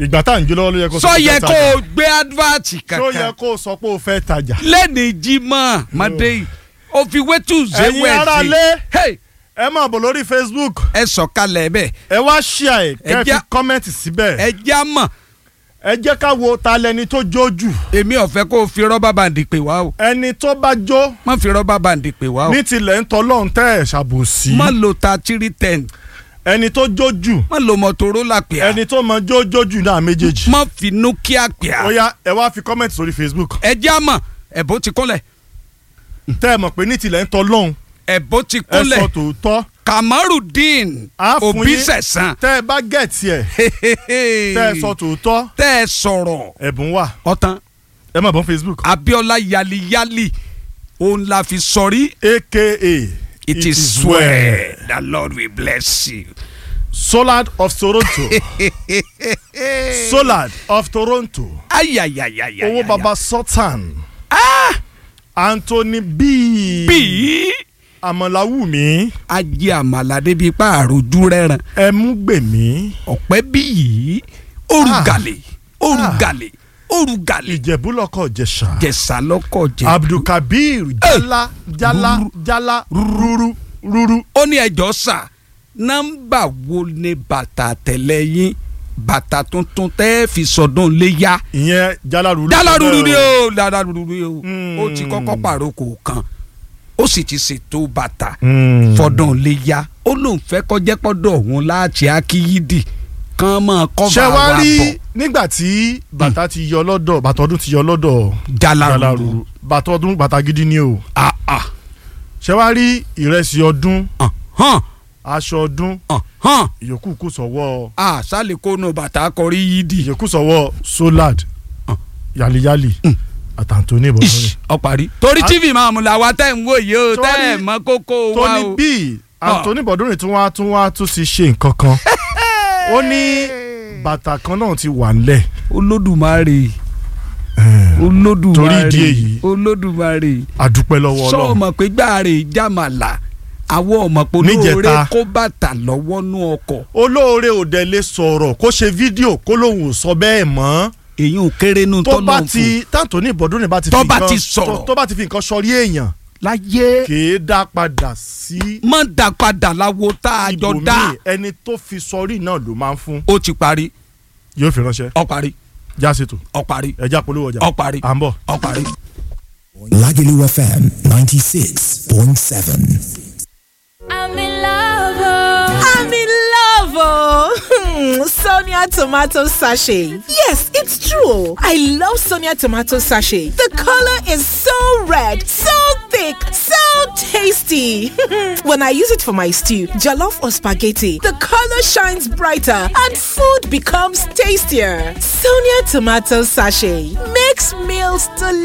ìgbà tá à ń jó lọ́wọ́ ló yẹ kó sọ pé yẹ fẹ́ kó tajà. o gbé advert tó yẹ kankan kó o sọ pé o fẹ́ tajà. lẹ́ni jímọ̀ mọ́dé yìí o fi wétú ṣe Ẹ̀yin ará lé. wẹ̀sì ẹ máa bọ̀ lórí Facebook ẹ sọ̀kalẹ̀ bẹ́ẹ̀ ẹ wá ṣíà ẹ kẹ́ Ẹ ẹ fi já- kọ́mẹ́ǹtì síbẹ̀ ẹ já mọ̀ ẹ jẹ́ ká wo ta lẹni tó jó jù èmi ò fẹ́ kó o fi rọ́bà bàǹdì pè wá o ẹni tó bá jó má fi rọ́bà bàǹdì pè wá o ní tilẹ̀ ń tọ́lọ́run tẹ́ ẹ̀ ṣàbòsí má lo ta three ten ẹni tó jó jù má lo motorola pè á ẹni tó mọ jó jó jù náà méjèèjì má fi nokia pè á ó yá ẹ wá fi kọ́mẹ́ǹtì sórí Facebook ẹ já mọ̀ ẹ̀bùn ti kúnlẹ̀ tẹ́ ẹ mọ̀ pé ní tilẹ̀ ń tọ́lọ́run ẹ̀bùn ti ẹ kúnlẹ̀ sọ tòótọ́ kamarudin á fún òbí yín sẹ̀sán tẹ́ ẹ bá gẹ̀ẹ́tì ẹ̀ tẹ́ ẹ sọ tòótọ́ tẹ́ ẹ sọ̀rọ̀ ẹ̀bùn wà ọ̀tán ẹ má bọ́ Facebook Abiola yaliyali òun la fi sọrí aka it is well the Lord will bless you. Solad of Toronto Solad of Toronto ayayayaya owó baba Sultan Anthony B bí Àmàlàwùmí ajé àmàlà débi pa àròjú rẹ̀ràn Ẹmúgbèmí ọ̀pẹ́ bí yìí orugàlè orugàlè orugàlè Ìjẹ̀bú-lọ́kọ̀ Ìjẹ̀ṣà jẹ̀sà lọ́kọ̀ jẹ̀. Abdulkabir Jala Jala Jala Rúrú Rúrú ó ní ẹjọ́ sà nọ́mbà wo ni bàtà tẹ̀lé yín bàtà tuntun tẹ́ fi sọdún léyà. ìyẹn Jala Rúrú dala ruru ni o dala ruru ni o Mm. ó ti kọ́kọ́ pàrókò kan ó sì ti ṣètò bàtà Mm. fọdún léyà ó lóun fẹ́ kọjá pọ́dọ̀ òun láti akíyídì kan máa kọ́ba ṣé wàá wa rí bọ̀ nígbà tí bàtà ti yọ lọ́dọ̀ bàtà ọdún ti yọ lọ́dọ̀ dala Jala ruru Rúrú bàtà ọdún bàtà gidi ni o ah ah ṣé wàá rí ìrẹsì ọdún hàn aṣọ ọdún hàn ìyókù kù sọ́wọ́ ah sálẹ̀ kónú bàtà kọrí yídì ìyókù sọ́wọ́ Solad Ah. yaliyali àtàntóní ìbọn ish ọparí. torí tv máa mú la wa tẹ́ ń wò yìí o Torí- tẹ́ ẹ̀ mọ kókó wa tóní o. bíi Anthony Bọ̀dúnrìn tún wá tún wá tún ti ṣe nǹkan kan ó ní bàtà kan náà ti wà ńlẹ̀ olódùmarè Eh, olódùmarè Torí ìdí èyí. olódùmarè àdúpẹ́ lọ́wọ́ sọ Ọlọ́run ọmọ pé gbàrè jàmàlà àwọn ọmọ pé olóore Níjẹta. kó bàtà lọ́wọ́ nú ọkọ̀ olóore òde lè sọ̀rọ̀ kó ṣe fídíò kó lóun ò sọ bẹ́ẹ̀ mọ́ èyí ò kéré nù tó bá tọ́lọ́ fún ti tàǹtòní Bọ̀dúnrìn bá ti Tó fi bá nǹkan- ti sọ̀rọ̀. tó- tó bá ti fi nǹkan sọrí èèyàn láyé kèé dá padà sí má dá padà láwo tá a jọ dá ibòmíì ẹni tó fi sọrí náà ló máa ń fún ó ti parí yóò fi ránṣẹ́ ó parí já ṣètò ó parí ẹja polówó ọjà ó parí à ń bọ̀. ó parí. Lagelu FM 96.7. I'm in love. oh. I'm in love, oh. Sonia tomato sachet. Yes, it's true. I love Sonia tomato sachet. The color is so red, so thick, so tasty. when I use it for my stew, jollof or spaghetti, the color shines brighter and food becomes tastier. Sonia tomato sachet makes meals delicious.